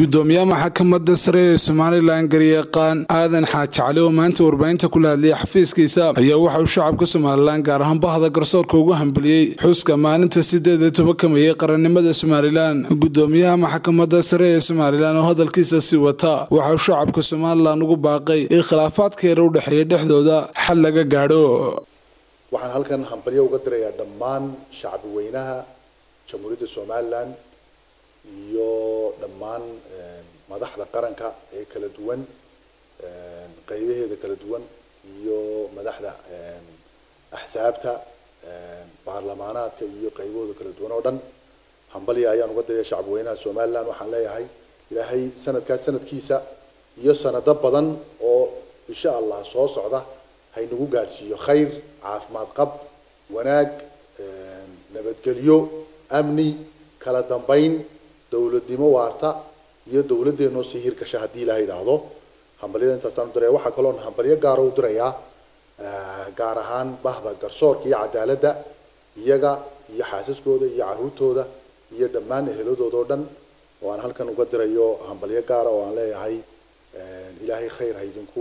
gudoomiyaha maxkamadda sare ee somalilan garyaqaan aadan xaaji cali oo maanta warbaahinta kula hadlayay xafiiskiisa ayaa waxa uu shacabka somalilan gaar ahaan bahda garsoorka ugu hambaliyey xuska maalinta sideed iyo tobanka meeyey qarannimada somalilan gudoomiyaha maxkamadda sare ee somalilan oo hadalkiisa sii wata waxa uu shacabka somalilan ugu baaqay in khilaafaadka yar u dhexeeya dhexdooda xal laga gaadho waxaan halkan hambalyo uga dirayaa dhammaan shacbi weynaha jamhuuriyadda somalilan iyo dhammaan madaxda qaranka ee kala duwan qaybaheeda kala duwan iyo madaxda axsaabta baarlamaanaadka iyo qaybahooda kala duwan oo dhan hambalya ayaan uga diraya shacbi weynaha somalilan waxaan leeyahay ilaahay sanadkaas sanadkiisa iyo sanado badan oo insha allah soo socda haynagu gaadhsiiyo khayr caafimaad qab wanaag nabadgelyo amni kala dambayn dowladnimo waarta iyo dowladeenoo sii hirgasha haddii ilaha idhaahdo hambalyada intaasaan udiraya waxaa kaloon hambalyo gaara u dirayaa gaar ahaan bahda garsoorka iyo cadaaladda iyaga iyo xaasaskooda iyo caruurtooda iyo dhammaan eheladooda oo dhan oo aan halkan uga dirayo hambalyo gaara oo aan leeyahay ilaahay khayr haydinku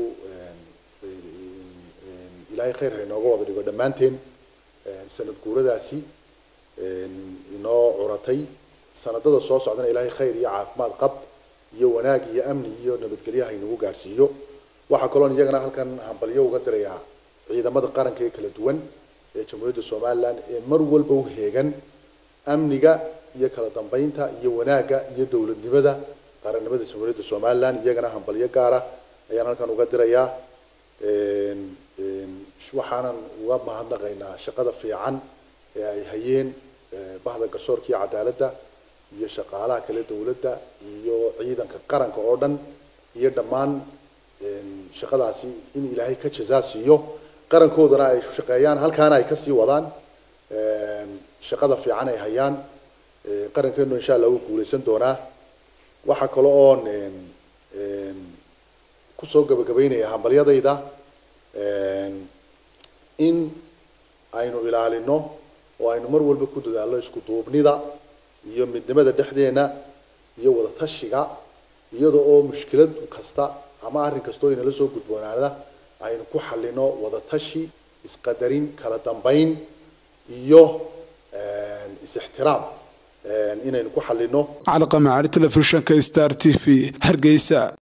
ilaahay khayr haynooga wada dhigo dhammaanteen sanad guuradaasi inoo curatay sanadada soo socdana ilaahay khayr iyo caafimaad qab iyo wanaag iyo amni iyo nabadgelyo haynagu gaadhsiiyo waxaa kaloon iyagana halkan hambalyo uga dirayaa ciidamada qaranka ee kala duwan ee jamhuuriyadda somalilan ee mar walba u heegan amniga iyo kala dambeynta iyo wanaagga iyo dowladnimada qarannimada jamhuuriyadda somalilan iyagana hambalyo gaara ayaan halkan uga dirayaa waxaanan uga mahadnaqaynaa shaqada fiican ee ay hayeen bahda garsoorka iyo cadaaladda iyo shaqaalaha kale dowladda iyo ciidanka qaranka oo dhan iyo dhammaan shaqadaasi in ilaahay ka jazaa siiyo qarankoodana ay shaqeeyaan halkaana ay kasii wadaan shaqada fiican ay hayaan qarankeenu insha allah wuu guuleysan doonaa waxaa kale oon kusoo gabagabeynaya hambalyadayda in aynu ilaalino oo aynu mar walba ku dadaalno isku duubnida iyo midnimada dhexdeena iyo wada tashiga iyada oo mushkilad kasta ama arrin kastoo inala soo gudboonaada aynu ku xalino wada tashi isqadarin kala dambayn iyo is-ixtiraam inaynu ku xalino calaqamacaali telefishinka star t v hargeysa